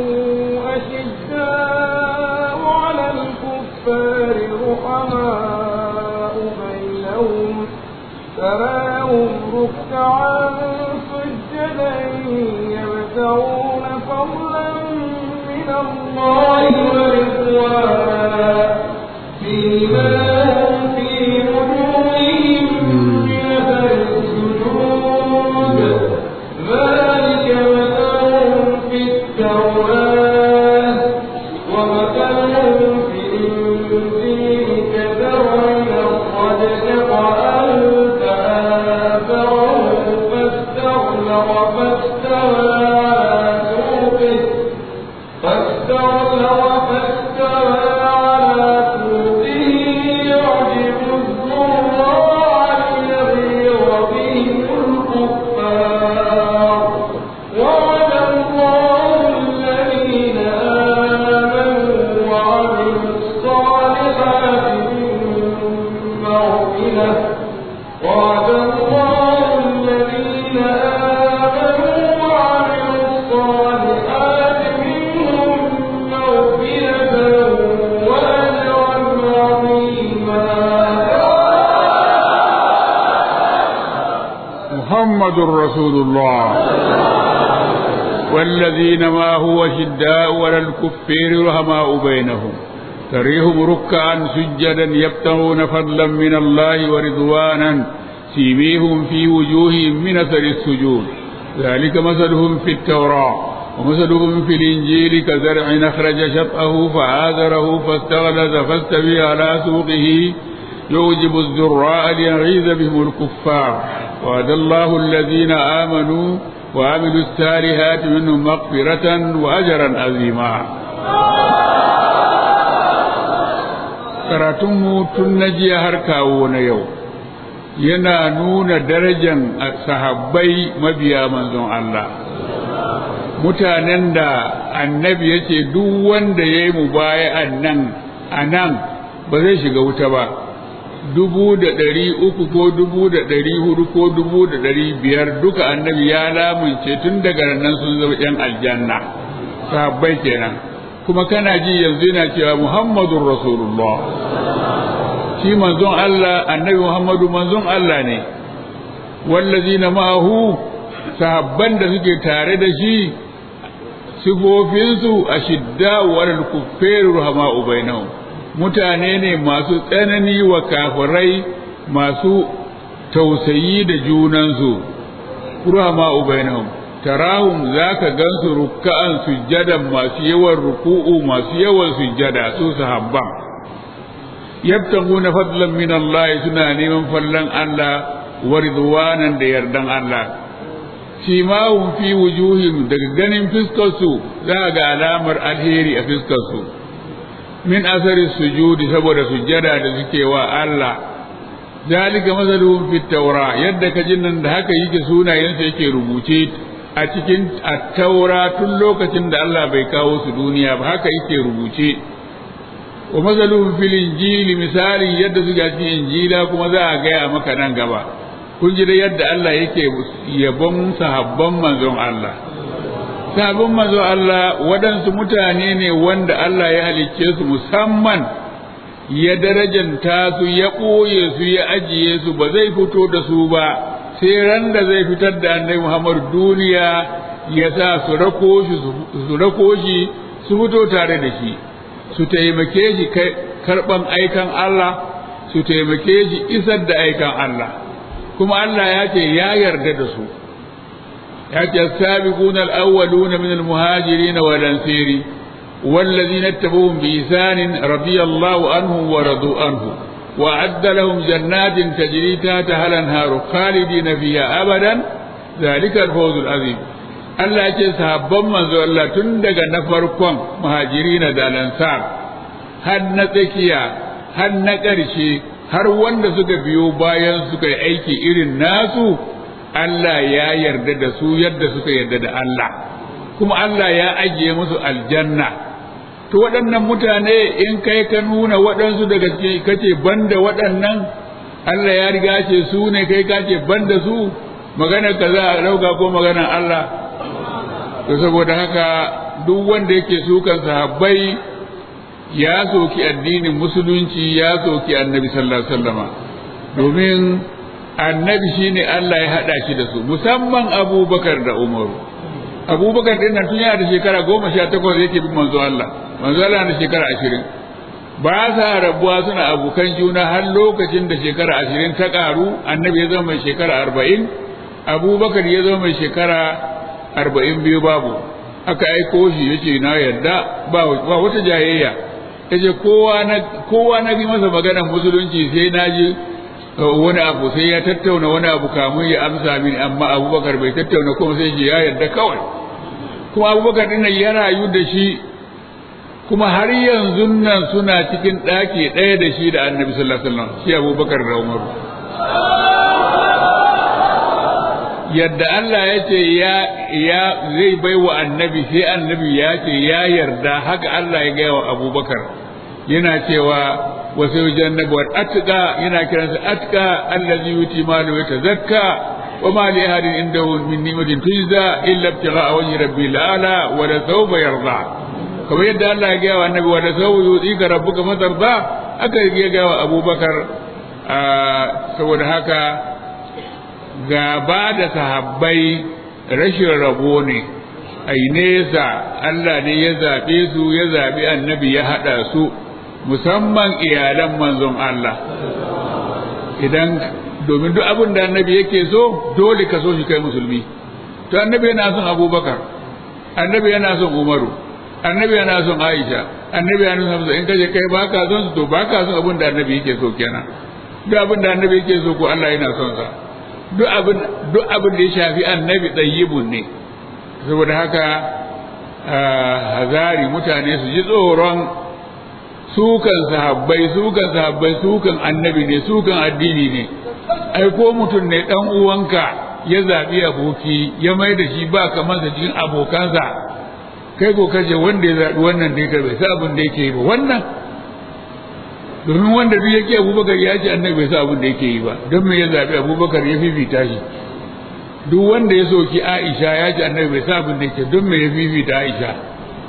أشداء على الكفار رحماء بينهم تراهم ركعا سجدا يبتغون فضلا من الله ورضوانا فيما هم في وجوههم من أثر السجود ذلك مثلهم في التوراة ومثلهم في الإنجيل كزرع أخرج شطأه فآثره فاستغلظ فاستوى على سوقه فاستغلظ فاستوى على سوقه يعجب الزراع ليغيظ بهم الكفار وعد الله الذين آمنوا وعملوا الصالحات منهم مغفرة وعد الله الذين آمنوا وعملوا الصالحات منهم مغفرة وأجرا عظيما محمد رسول الله والذين ما هو شداء ولا الكفير رحماء بينهم تريهم ركعا سجدا يبتغون فضلا من الله ورضوانا سيميهم في وجوههم من اثر السجود ذلك مثلهم في التوراة ومثلهم في الإنجيل كزرع أخرج شطأه فآذره فاستغلظ فاستوي على سوقه يوجب الزراء ليغيظ بهم الكفار وعد الله الذين آمنوا وعملوا الصالحات منهم مغفرة وأجرا عظيما karatunmu tun na jiya har kawo na yau yana nuna darajan sahabbai mabiya manzon Allah mutanen da annabi ya ce duk wanda ya yi mubaya'an nan a nan ba zai shiga wuta ba dubu da ɗari uku ko dubu da ɗari hudu ko dubu da ɗari biyar duka annabi ya lamunce tun daga nan sun zama ‘yan aljanna sahabbai kenan kuma kana ji yanzu yana cewa muhammadun rasulullah shi manzon Allah annabi muhammadu manzon Allah ne wallazina ma'ahu sahabban da suke tare da shi sifofinsu a shidda walal kuffaru rahama'u bainahum mutane ne masu tsanani wa kafirai masu tausayi da junansu rahama'u bainahum tarahum zaka gansu rukka'an sujjadan masu yawan ruku'u masu yawan sujjada su sahabban yabtaguna fadlan min Allah suna neman fallan Allah wa ridwanan da yardan Allah simahum fi wujuhim daga ganin fiskarsu za ga alamar alheri a fiskarsu min asari sujudi saboda sujjada da suke wa Allah zalika masaluhum fit taura yadda ka jin nan da haka yake sunayensa yake rubuce a cikin at-taura tun lokacin da Allah bai kawo su duniya ba haka yake rubuce wa masaluhum fil injili misali yadda suka cikin injila kuma za a gaya maka nan gaba kun ji da yadda Allah yake yabon sahabban manzon Allah sahabban manzon Allah waɗansu mutane ne wanda Allah ya halicce su musamman ya darajanta su ya ɓoye su ya ajiye su ba zai fito da su ba sai ran da zai fitar da annabi Muhammad duniya ya sa su rako shi su rako shi su fito tare da shi su taimake shi karɓan aikan Allah su taimake shi isar da aikan Allah kuma Allah ya ce ya yarda da su ya ce sabiquna al-awwaluna min al-muhajirin wal ansari والذين اتبعوهم بإحسان رضي الله عنهم ورضوا عنه وأعد لهم جنات تجري تحتها الأنهار خالدين فيها أبدا ذلك الفوز العظيم Allah ya ce sahabban manzo Allah tun daga na farkon muhajirina da lansar har na tsakiya har na ƙarshe har wanda suka biyo bayan suka yi aiki irin nasu Allah ya yarda da su yadda suka yarda da Allah kuma Allah ya ajiye musu aljanna to waɗannan mutane in kai ka nuna waɗansu daga cikin kace banda waɗannan Allah ya riga ce su ne kai ka ce banda su maganar ka za a ɗauka ko maganar Allah to saboda haka duk wanda yake sukan sahabbai ya soki addinin musulunci ya soki annabi sallallahu alaihi wasallama domin annabi shine Allah ya hada shi da su musamman abubakar da umaru abubakar din nan tun yana da shekara goma sha takwas yake bin manzo Allah manzo Allah na shekara ashirin ba sa rabuwa suna abokan juna har lokacin da shekara ashirin ta karu annabi ya zama mai shekara arba'in abubakar ya zama mai shekara arba'in biyu babu aka aiko shi ya ce na yarda ba wata jayayya ya ce kowa na bi masa maganar musulunci sai na ji wani abu sai ya tattauna wani abu kamun ya amsa mini amma abubakar bai tattauna kuma sai ya yarda kawai kuma abubakar din ya rayu da shi kuma har yanzu nan suna cikin ɗaki ɗaya da shi da annabi sallallahu alaihi wasallam shi abubakar da umaru yadda Allah ya ce ya ya zai bai wa annabi sai annabi ya ce ya yarda haka Allah ya gaya wa abubakar yana cewa wasu jannabu wa atka yana kiransa atka allazi yuti malu wa tazakka wa ma li ahadin indahu min ni'matin tujza illa ibtigha'a wajhi rabbil ala wa la sawfa yarda kamar yadda Allah ya gaya wa annabi wa la sawfa yutika rabbuka fatarda aka ya gaya wa abubakar saboda haka gaba da sahabbai rashin rabo ne ai nesa Allah ne ya zaɓe su ya zaɓi annabi ya haɗa su musamman iyalan manzon Allah idan domin duk abin da annabi yake so dole ka so shi kai musulmi to annabi yana son abubakar annabi yana son umaru annabi yana son aisha annabi yana son hamza in kaje kai baka son su to baka son abin da annabi yake so kenan duk abin da annabi yake so ko Allah yana son sa duk abin duk abin da ya shafi annabi tayyibun ne saboda haka hazari mutane su ji tsoron sukan sahabbai sukan sahabbai sukan annabi ne sukan addini ne ai ko mutum ne dan uwanka ya zabi aboki ya mai da shi ba kamar sa cikin abokansa kai ko kaje wanda ya zabi wannan dai kai bai sa abin da yake yi ba wannan domin wanda duk yake abubakar ya ce annabi bai sa abin da yake yi ba don me ya zabi abubakar ya fifita shi duk wanda ya soki aisha ya ce annabi bai sa abin da yake don me ya fifita aisha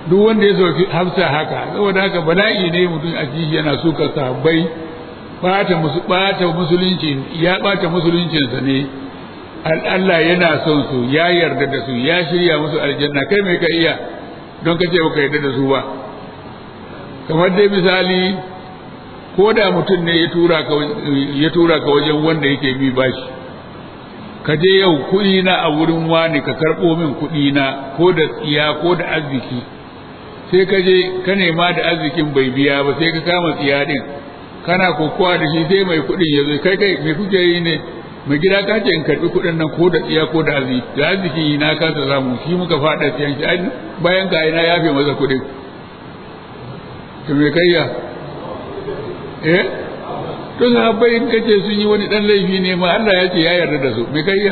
duk wanda ya soki hafsa haka saboda haka bala'i ne mutum a ji yana suka sahabbai bata musu bata musulunci ya bata musuluncinsa ne Allah yana son su ya yarda da su ya shirya musu aljanna kai mai ka iya don ka ce baka yarda da su ba kamar dai misali ko da mutum ne ya tura ka ya tura ka wajen wanda yake bi bashi ka je yau kuɗi na a wurin wani ka karɓo min kuɗi na ko da tsiya ko da arziki sai ka je ka nema da arzikin bai biya ba sai ka kama tsiya din kana kokowa da shi sai mai kuɗin ya zo kai kai me kuke yi ne mai gida ka ce in karɓi kuɗin nan ko da tsiya ko da arziki da arziki na kasa samu shi muka faɗa tsiyan shi ai bayan ka na yafe masa kuɗin to me kayya eh to sahabbai in kace sun yi wani dan laifi ne ma Allah ya ce ya yarda da su me kayya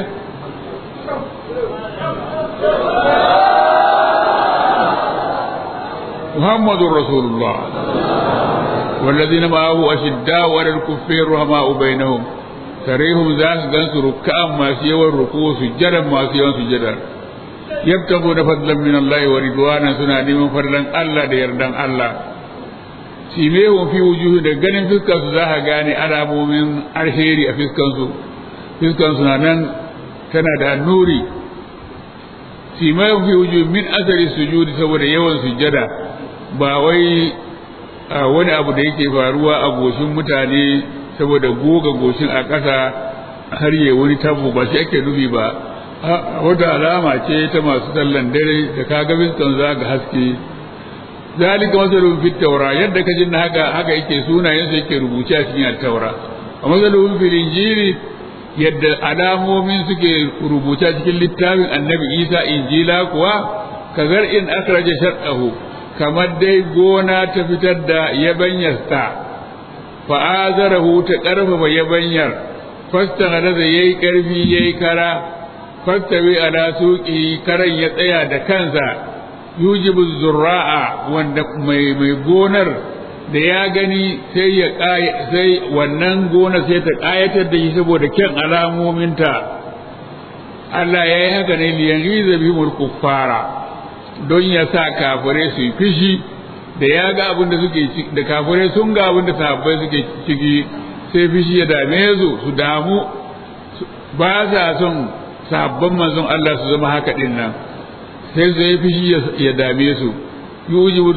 محمد رسول الله والذين معه أشداء على الكفار رحماء بينهم تريهم ذاك جنس ركعا ما سيوا الركوع سجدا ما سيوا سجدا يبتغون فضلا من الله ورضوانا سنا من فضلا الله da yardan Allah simehun fi wujuhu da ganin fuskar su za ka gane alamomin alheri a fuskar su fuskar su na nan tana da nuri simehun fi wujuhu min asari sujudi saboda yawan sujada ba wai wani abu da yake faruwa a goshin mutane saboda goga goshin a ƙasa har yi wani tabo ba shi ake nufi ba wata alama ce ta masu sallan dare da ka ga fiskan za ga haske zalika masalun fit taura yadda ka jin haka haka yake sunayen sa yake rubuce a cikin taura a masalun fil injili yadda alamomin suke rubuce cikin littafin annabi isa injila kuwa kazar in akhraja shar'ahu kamar dai gona ta fitar da yabanyarsa fa'azarahu ta ƙarfafa yabanyar fasta da yayi ƙarfi yayi kara fastawi ala suqi karan ya tsaya da kansa yujibu zurra'a wanda mai mai gonar da ya gani sai ya sai wannan gona sai ta ƙayatar da shi saboda kyan alamominta Allah ya yi haka ne liyan riza bihimul kuffara don ya sa kafirai su yi fishi da ya ga abin da suke da kafirai sun ga abin da sahabbai suke ciki sai fishi ya dame su su damu ba sa son sahabban manzon Allah su zama haka din nan sai su yi fishi ya dame su yujibu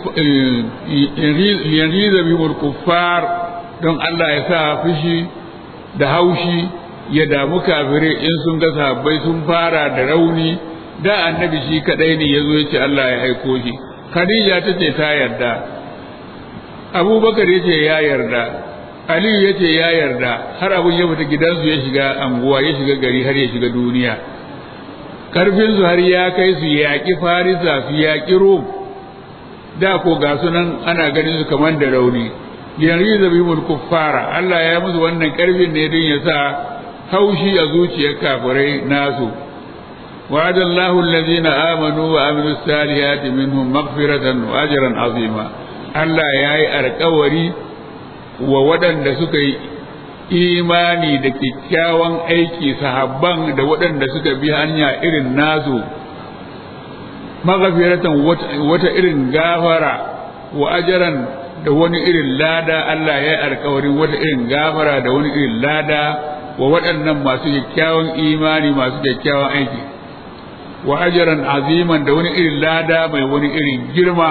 yanriza bihimul kuffar don Allah ya sa fishi da haushi ya damu kafirai in sun ga sahabbai sun fara da rauni da annabi shi kadai ne ya zo ya ce Allah ya aiko shi Khadija ta ce ta yarda Abubakar ya ce ya yarda Aliyu ya ce ya yarda har abun ya fita gidansu ya shiga anguwa ya shiga gari har ya shiga duniya karfin su har ya kai su yaƙi Farisa su yaƙi Rom da ko ga sunan ana ganin su kamar da rauni yanzu zabimul kuffara Allah ya musu wannan karfin ne don ya sa haushi a zuciyar kafirai nasu وعد الله الذين آمنوا وعملوا الصالحات منهم مغفرة وأجرا عظيما Allah ya yi alkawari wa waɗanda suka yi imani da kyakkyawan aiki sahabban da waɗanda suka bi hanya irin nasu maghfiratan wata irin gafara wa ajaran da wani irin lada Allah ya yi alkawarin wata irin gafara da wani irin lada wa waɗannan masu kyakkyawan imani masu kyakkyawan aiki wa ajaran aziman da wani irin lada mai wani irin girma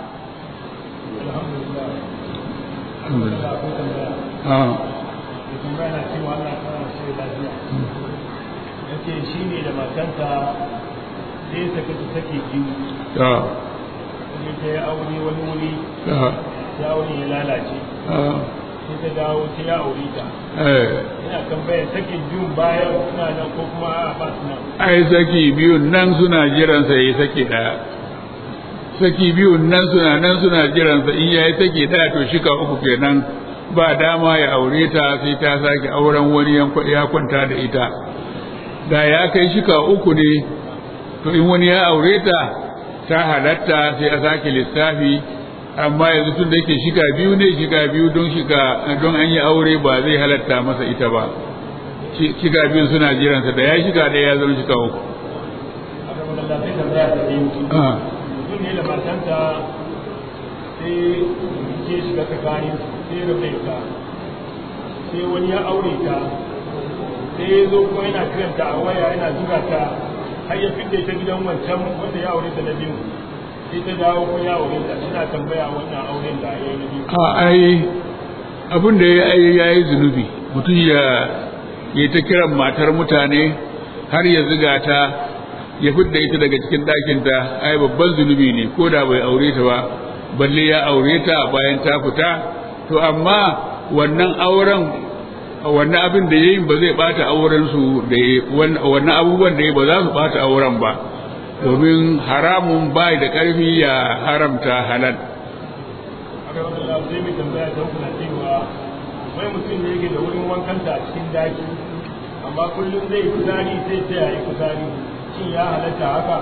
shi ne da matanta sai sake su sake biyu ta sai ta yi aure wani wuri ta ya aure ya lalace sai ta dawo ta ya aure ta eh ina tambayar sakin biyun bayan suna nan ko kuma a ba su nan ai saki biyun nan suna jiransa ya yi saki ɗaya saki biyun nan suna nan suna jiransa in ya yi saki ɗaya to shika uku kenan ba dama ya aure ta sai ta sake auren wani ya kwanta da ita da ya kai shika uku ne to in wani ya aure ta ta halatta sai a sake lissafi amma yanzu tun da yake shika biyu ne shika biyu don shika don an yi aure ba zai halatta masa ita ba shiga biyun suna jiransa da ya shiga ɗaya ya zama shiga uku a gaban Allah sai tambaya ta biyu Ah, mutum mutum ne da matanta sai ke shiga tsakanin sai rabe ta sai wani ya aure ta sai ya zo kuma yana kiranta a waya yana zuga ta har ya fidda ta gidan wancan wanda ya aure ta na biyu sai ta dawo ko ya aure ta suna tambaya wannan auren da ya yi na biyu a ai abin da ya yi ya yi zunubi mutum ya ya ta kiran matar mutane har ya ziga ta ya fidda ita daga cikin ɗakinta ai babban zunubi ne ko da bai aure ta ba balle ya aure ta bayan ta fita to amma wannan auren wannan abin da yayin ba zai bata auren su da wannan abubuwan da ya ba za su bata auren ba domin haramun bai da ƙarfi ya haramta halal aka wata da sai mai tambaya ta hukuna cewa wai mutum ne yake da wurin wankanta a cikin daki amma kullum zai yi kuzari sai ta yayi kuzari shin ya halatta haka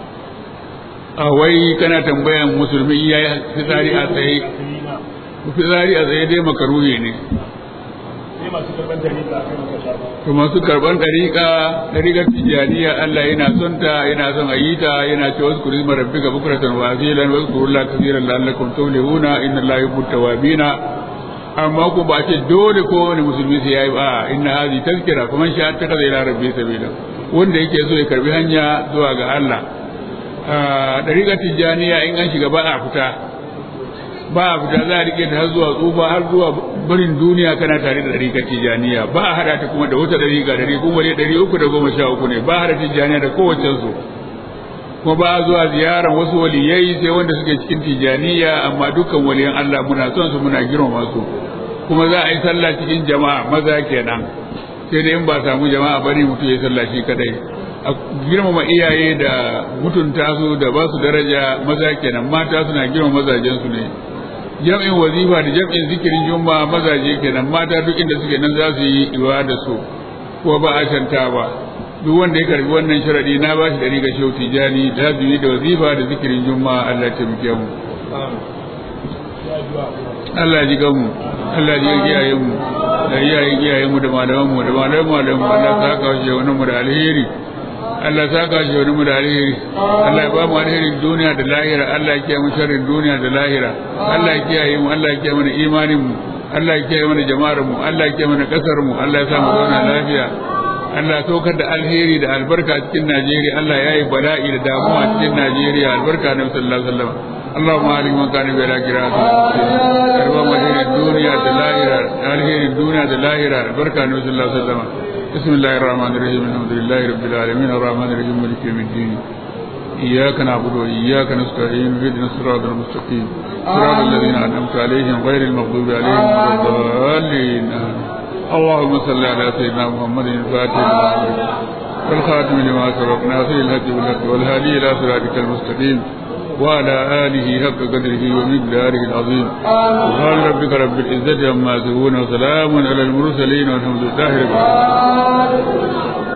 a wai kana tambayan musulmi ya yi fitsari a tsaye fitsari a tsaye dai makaruhi ne sai masu karɓar dare da aka maka shafa to masu karban dariƙa dariƙar tijjaniya Allah yana son ta yana son a yi ta yana ce wasu kuri marabbi ga bukuratan wa azilan wasu kuri la kasiran la'allakum tawlihuna inna la yuhibbu tawabina amma ko ba ce dole ko wani musulmi sai yayi ba inna hazi tazkira kuma shi ta kaza ila rabbi sabila wanda yake so ya karbi hanya zuwa ga Allah dariƙar tijjaniya in an shiga ba a fita ba a fita za a rike ta har zuwa tsufa har zuwa barin duniya kana tare da dariƙar tijjaniya ba a hada ta kuma da wata dariƙa dari kuma ne dari uku da goma sha uku ne ba a hada tijjaniya da kowace su kuma ba a zuwa ziyarar wasu waliyai sai wanda suke cikin tijjaniya amma dukkan waliyan Allah muna son su muna girmama su kuma za a yi sallah cikin jama'a maza kenan sai dai in ba samu jama'a bari mutum ya sallah shi kadai a girmama iyaye da mutunta su da ba su daraja maza kenan mata suna girmama mazajen su ne jam'in wazifa da jam'in zikirin juma'a mazaje kenan mata duk inda suke nan za su yi iwa da su ko ba a shanta ba duk wanda ya karbi wannan sharadi na ba shi da riga shehu tijani da su yi da wazifa da zikirin juma'a Allah ya taimake mu Allah ji gamu Allah ji iyayen mu da iyayen iyayen mu da malaman mu da malaman malaman mu Allah ta kawo shi wani mu da alheri Allah ta kawo shi wani mu da alheri Allah ya ba mu alherin duniya da lahira Allah ya kiyaye mu sharrin duniya da lahira Allah ya kiyaye mu Allah ya kiyaye mana imanin mu Allah ya kiyaye mana jama'ar mu Allah ya kiyaye mana kasar mu Allah ya sa mu zauna lafiya Allah ya saukar da alheri da albarka cikin Najeriya Allah ya yi bala'i da damuwa cikin Najeriya albarka na sallallahu alaihi wasallam اللهم عليك من كان بلا قراءة كربا مدير الدنيا دلائرة الهير الدنيا دلائرة البركة النبي صلى الله عليه وسلم بسم الله الرحمن الرحيم الحمد لله رب العالمين الرحمن الرحيم مالك يوم الدين إياك نعبد وإياك نستعين اهدنا الصراط المستقيم صراط الذين أنعمت عليهم غير المغضوب عليهم ولا الضالين آمين. اللهم صل على سيدنا محمد الفاتح لما أغلق والخاتم لما سبق ناصر الهدي بالحق والهادي إلى صراطك المستقيم وعلى آله حق قدره ومقداره العظيم سبحان ربك رب العزة عما يصفون وسلام على المرسلين والحمد لله رب العالمين